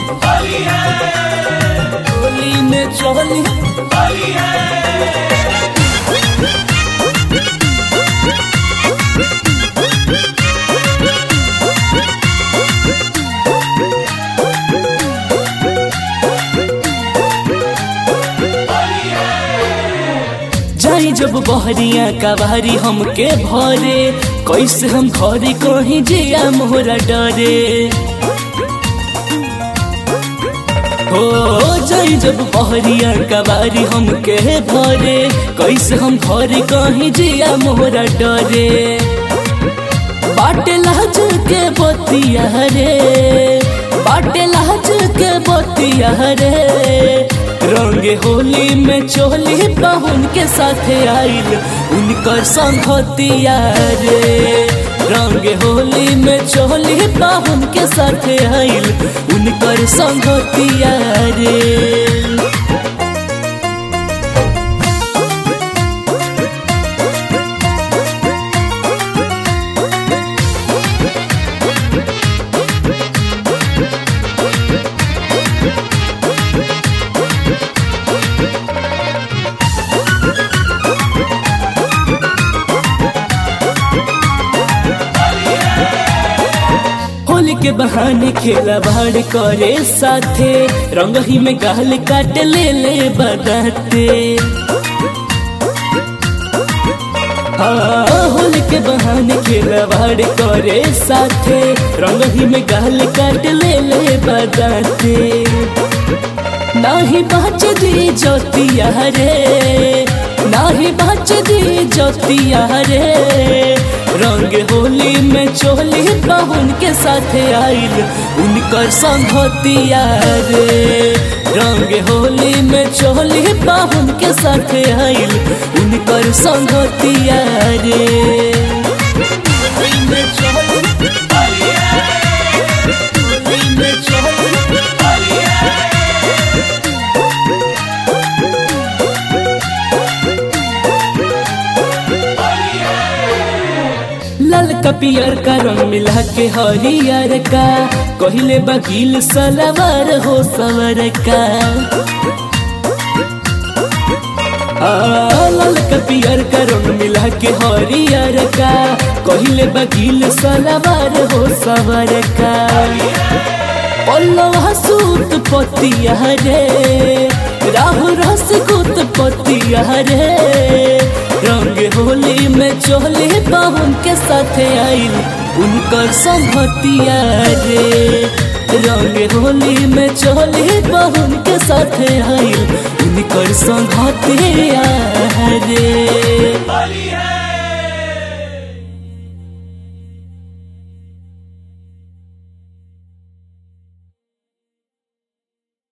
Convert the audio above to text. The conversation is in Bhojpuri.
होली में चोली जाई जब बहरिया कबारी हमके भरे कैसे हम घरे कहीं जिया मोहरा डरे हो जाई जब बहरिया कबारी हमके भरे कैसे हम घरे कहीं जिया मोहरा डरे बाटे लाज के बतिया रे बाटे लाज के बतिया रे रंगे होली में चोली पाहुन के साथे आइल उनकर संगतिया रे रंगे होली में चोली पाहुन के साथे आइल उनकर संगतिया रे होली के बहाने खेला भाड़ करे साथे रंग ही में गाल काट ले ले बदाते हाँ, होली के बहाने खेला भाड़ करे साथे रंग ही में गाल काट ले ले बदाते नाही बाच दी ज्योतिया रे नाही बाच दी ज्योतिया रे रंग होली में चोली पाहुन के साथे आइल उनकर संगतिया रे रंग होली में चोली पाहुन के साथे आइल उनकर संगतिया रे होली में चोली होली में चोली लाल का पियर का रंग मिला के हरियर का कहले बकील सलवार हो सवर का आ, लाल का पियर का रंग मिला के हरियर का कहले बकील सलवार हो सवर का पल्लवा सूत पतिया रे राहु रस कुत पतिया रे रंग होली में चोले पाहुन के साथे आइल उनकर संगतिया रे रंग होली में चोले पाहुन के साथे आइल उनकर संगतिया रे